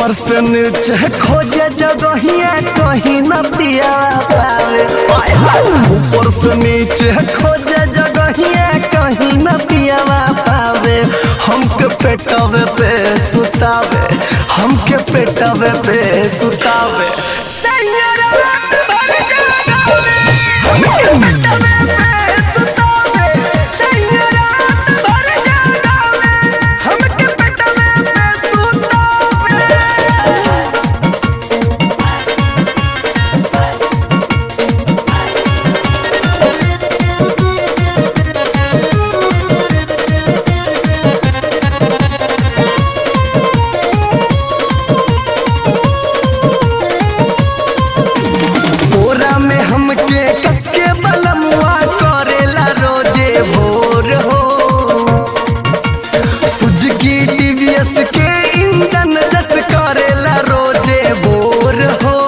ऊपर से नीचे खोजे जगहिया कहीं न पिया पावे आय हाय। ऊपर से नीचे खोजे जगहिया कहीं न पिया पावे हमके पेटवे पे सुतावे हमके पेटवे पे सुतावे सैयरा रात भर जगावे हमके पेटवे पे सुतावे सैयरा रात भर जगावे हमके पेटवे पे सुतावे बोरा में हमके कसके बलमुआ करेला रोजे भोर हो सुजुकी टीवीएस के इंजन जस करेला रोजे भोर हो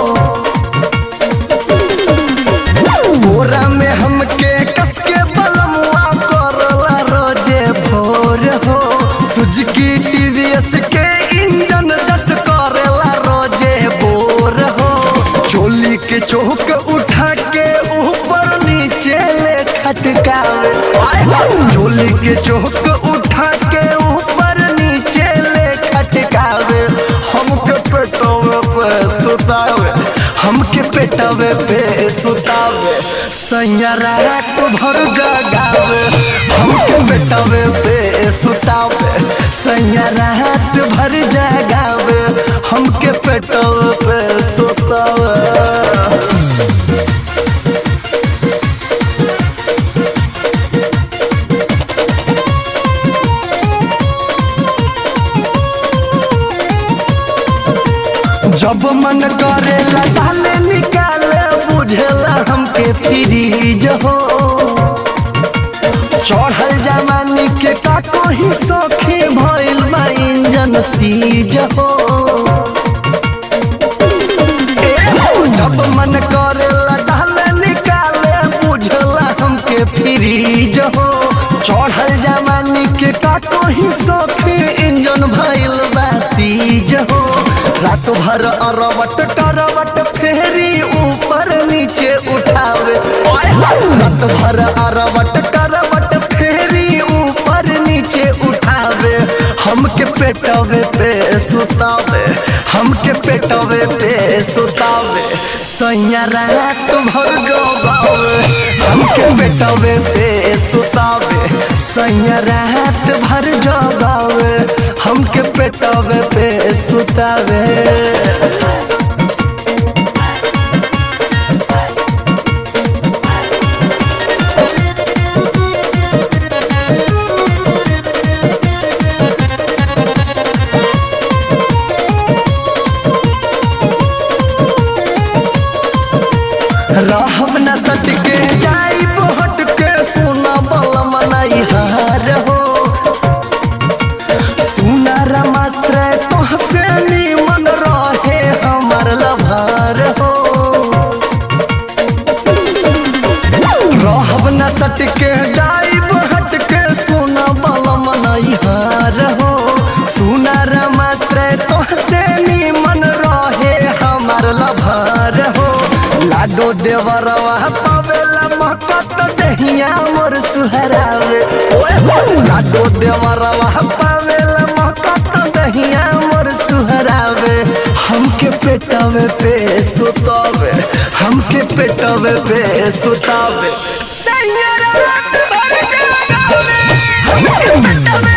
बोरा में हमके कसके बलमुआ करेला रोजे भोर हो सुजुकी टीवीएस के इंजन जस करेला रोजे भोर हो चोली के चौक उठा के ऊपर नीचे ले खटकावे आय हाय। चोली के चौक उठा के ऊपर नीचे ले खटकावे हमके पेटवे पे सुतावे हमके पेटवे पे सुतावे सैया रात भर जगावे हमके पेटवे पे सुतावे सैया रात भर जगावे हमके पेटवे पे सुतावे जब मन करेला ताले निकाले बुझेला हमके फ्रीज हो चढ़ल जमानी के काको ही सौखी भइल बा इंजन सीज हो ए हो, जब मन करेला ताले निकाले बुझेला हमके फ्रीज हो चढ़ल जमानी के काको ही सौखी इंजन भइल बा सीज हो रात भर अरवट करवट फेरी ऊपर नीचे उठावे ओए हाय। रात भर अरवट करवट फेरी ऊपर नीचे उठावे हमके पेटवे पे सुतावे हमके पेटवे पे सुतावे सैया रात भर गवावे हमके पेटवे पे सुतावे सैया रात भर जगावे हमके पेटवे पे सुतावे रहब न सटके जाइब हटके सुना बलम नहीं हार हो सुना रमाश्रय तोहसे निमन रहे हमर लभार हो रहब न सटके जाइब हटके सुना बलम नहीं हार हो सुना रमाश्रय तोहसे निमन रहे हमर लभार हो लाडो देवरवा पावेला महकत दहिया मोर सुहरावे ओए हो लाडो देवरवा पावेला महकत दहिया मोर सुहरावे हमके पेटवे पे सुतावे हमके पेटवे पे सुतावे सैयरा रात भर जगावे हमके पेटवे